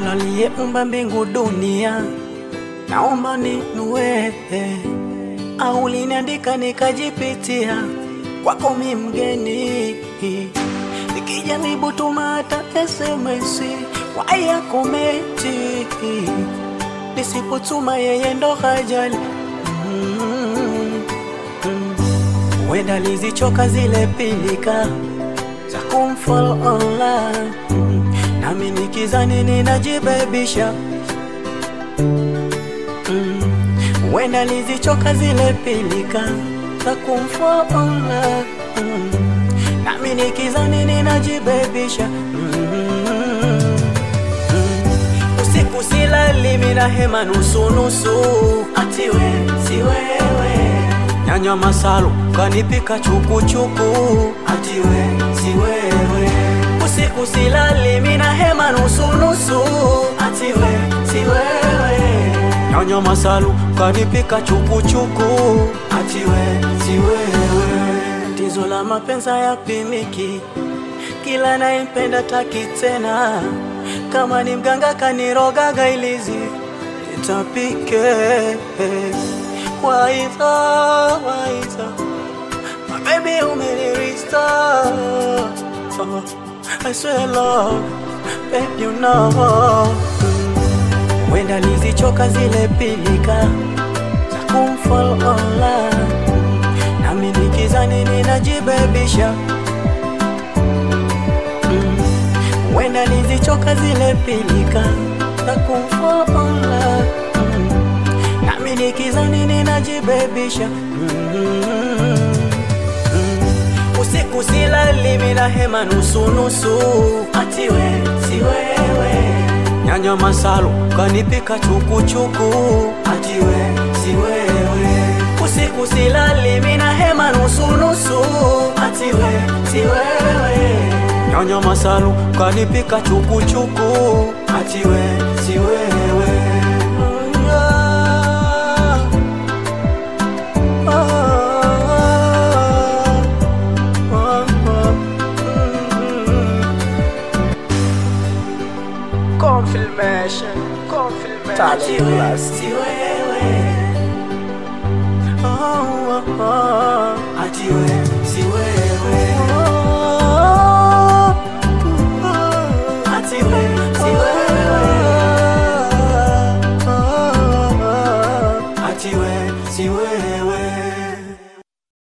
Mola aliyeumba mbingu dunia, naomba ninue au liniandika nikajipitia kwako mi mgeni, nikijaribu tuma hata SMS waya komenti, nisipotuma yeye ndo hajali Mm, mm. Wenda lizichoka zile pilika za kumfollow online mm. Nami nikizani ninajibebisha mm. Wenda lizichoka zile pilika za kumfollow online mm. Nami nikizani ninajibebisha mm. mm. Usiku silali mina hema nusu nusu, ati we si wewe nyanya masalu kanipika chukuchuku, ati we si wewe. Usiku silali mina hema nusu nusu, ati we si wewe nyanya masalu kanipika chukuchuku, ati we si wewe. Tizo la mapenza ya pimiki, kila naimpenda taki tena, kama ni mganga kanirogaga ilizi itapike Waiza, waiza My baby umenirista oh, I swear love Babe you know Wenda lizichoka zile pilika Za kumfollow online Nami nikizani ninajibebisha mm. Wenda lizichoka zile pilika Za kumfollow online mm. Nami nikizani ninajibebisha mm -hmm. Usiku silali mina hema nusu nusu, ati we si wewe nyanya masalu kanipika chukuchuku, ati we si wewe. Usiku silali mina hema nusu nusu, ati we si wewe nyanya masalu kanipika chukuchuku, ati we si wewe. Confirmation, confirmation. Ati we si wewe oh, oh, oh. Ati we si wewe oh, oh, oh. Ati we si